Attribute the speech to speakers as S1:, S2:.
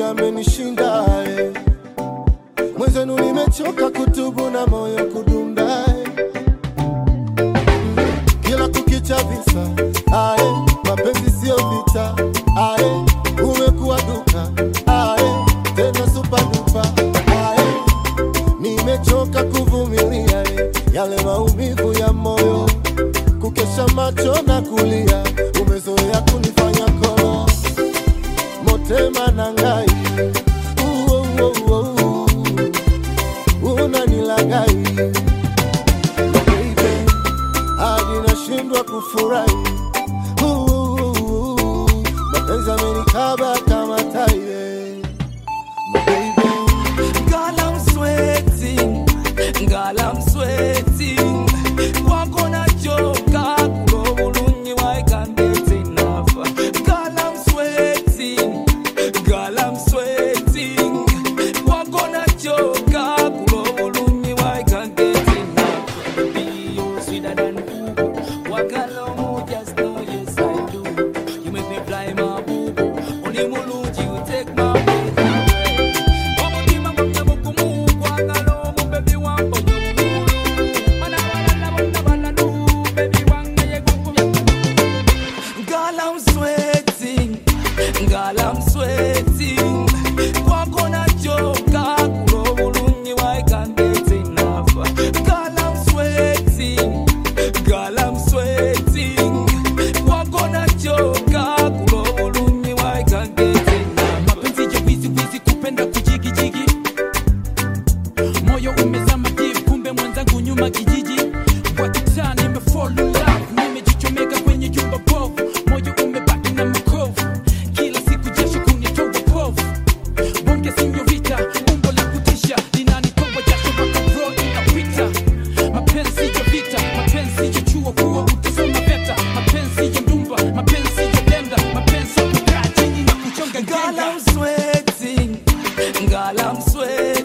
S1: amenishinda eh. Mwenzenu nimechoka kutubu na moyo kudunda eh. Kila kukicha visa ae, mapenzi sio vita ae, umekuwa duka ae, tena super duper ae, nimechoka kuvumilia eh, yale maumivu ya moyo, kukesha macho na kulia, umezoea kunifanya kolo motema na ngai Uo, uo, uo, uo. unanilagai baby hadi nashindwa kufurahi. Uh, Mapenzi amenikaba kama tai eh. Baby,
S2: Girl, I'm sweating. Girl, I'm sweating. Kwako nachoka, kulo bulungi, I can't get enough. Girl, I'm sweating. Girl, I'm sweating. Kwako nachoka, kulo bulungi, I can't get enough. Baby, you're sweeter than boo. Wakalomo, just know, yes, I do. You make me fly my boo. Only mulungi, you take my breath away. Omutima gwange mugumu, gwagala omubebi wange omugulu. Bana balala bonna balalu, bebi wange ye gukubye Girl, I'm sweating. Girl, I'm sweating. Kwako nachoka, kulo bulungi, I can't get enough. Girl, I'm sweating. Girl, I'm sweating. Kwako nachoka, kulo bulungi, I can't get enough. Mapenzi ya wizi wizi, kupenda kujigijigi moyo umezama deep, kumbe mwenzangu nyuma kijiji kwa kitaa nimefall in love, nimejichomeka kwenye jumba bovu, moyo umebaki na makovu, kila siku jasho kunitoa povu, bonge sinyorita, umbo la kutisha linanitoa jasho mpaka bro inapita, mapenzi ya vita, mapenzi ya chuo kuwa utasoma veta, mapenzi ya ndumba, mapenzi ya denda, mapenzi ya kukaa chini na kuchonga
S3: Girl,
S2: ngenda.
S3: I'm sweating.
S2: Girl, I'm sweating.